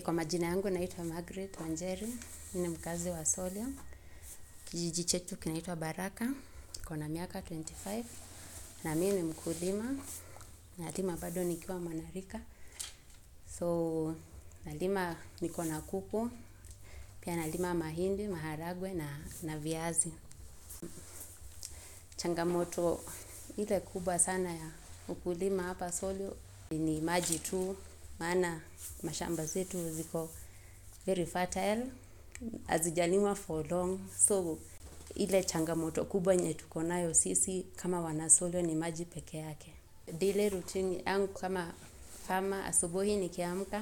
Kwa majina yangu naitwa Margaret Wanjeri, mimi ni mkazi wa Solio. Kijiji chetu kinaitwa Baraka, niko na miaka 25 na mimi ni mkulima. Nalima bado nikiwa mwanarika. So nalima niko na kuku, pia nalima mahindi, maharagwe na, na viazi. Changamoto ile kubwa sana ya ukulima hapa Solio ni maji tu, maana mashamba zetu ziko very fertile, hazijalimwa for long. So ile changamoto kubwa yenye tuko nayo sisi kama wanasolio ni maji peke yake. Daily routine yangu kama farmer, asubuhi nikiamka,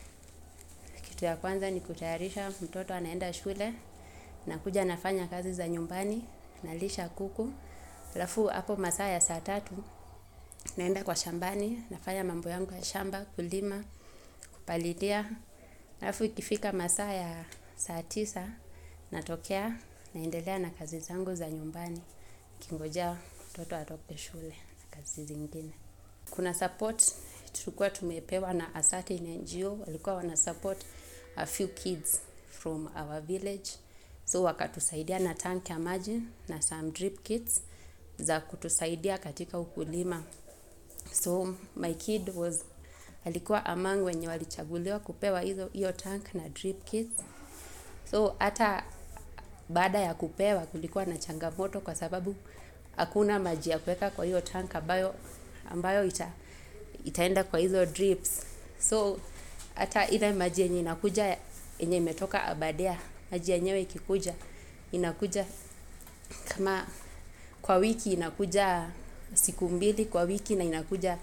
kitu ya kwanza ni kutayarisha mtoto anaenda shule, nakuja nafanya kazi za nyumbani, nalisha kuku, alafu hapo masaa ya saa tatu, naenda kwa shambani, nafanya mambo yangu ya shamba, kulima, kupalilia, alafu ikifika masaa ya saa tisa, natokea, naendelea na kazi zangu za nyumbani, nikingojea mtoto atoke shule na kazi zingine. Kuna support tulikuwa tumepewa na a certain NGO, walikuwa wana support a few kids from our village. So wakatusaidia na tank ya maji na some drip kits za kutusaidia katika ukulima. So my kid was alikuwa among wenye walichaguliwa kupewa hizo hiyo tank na drip kits. So hata baada ya kupewa kulikuwa na changamoto kwa sababu hakuna maji ya kuweka kwa hiyo tank ambayo ambayo ita itaenda kwa hizo drips. So hata ile maji yenye inakuja yenye imetoka Aberdare, maji yenyewe ikikuja inakuja kama kwa wiki inakuja siku mbili kwa wiki na inakuja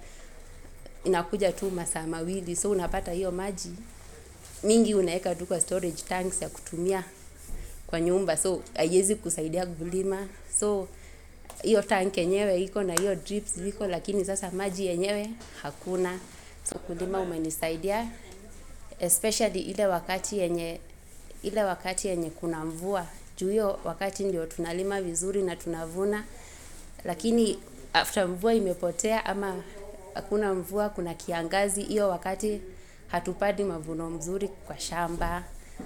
inakuja tu masaa mawili. So unapata hiyo maji mingi unaweka tu kwa storage tanks ya kutumia kwa nyumba. So haiwezi kusaidia kulima. So hiyo tank yenyewe iko na hiyo drips ziko, lakini sasa maji yenyewe hakuna. So kulima umenisaidia especially ile wakati yenye ile wakati yenye kuna mvua. Juu hiyo wakati ndio tunalima vizuri na tunavuna, lakini after mvua imepotea ama hakuna mvua, kuna kiangazi, hiyo wakati hatupati mavuno mzuri kwa shamba.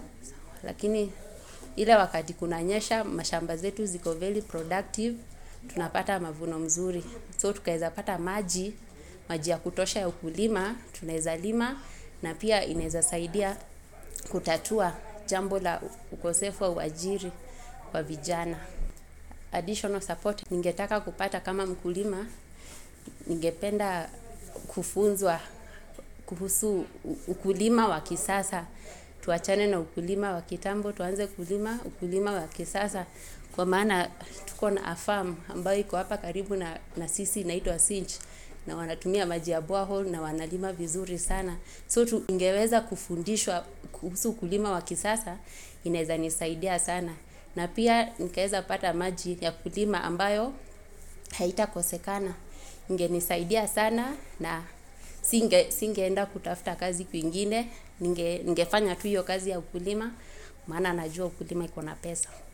Lakini ile wakati kunanyesha, mashamba zetu ziko very productive, tunapata mavuno mzuri. So tukaweza pata maji, maji ya kutosha ya ukulima, tunaweza lima na pia inaweza saidia kutatua jambo la ukosefu wa uajiri wa vijana. Additional support ningetaka kupata kama mkulima, ningependa kufunzwa kuhusu ukulima wa kisasa. Tuachane na ukulima wa kitambo, tuanze kulima ukulima wa kisasa. Kwa maana tuko na a farm ambayo iko hapa karibu na, na sisi inaitwa Cinch na wanatumia maji ya borehole na wanalima vizuri sana. So tungeweza kufundishwa kuhusu ukulima wa kisasa inaweza nisaidia sana. Na pia nikaweza pata maji ya kulima ambayo haitakosekana. Ingenisaidia sana na singe singeenda kutafuta kazi kwingine. Ninge, ningefanya tu hiyo kazi ya ukulima maana najua ukulima iko na pesa.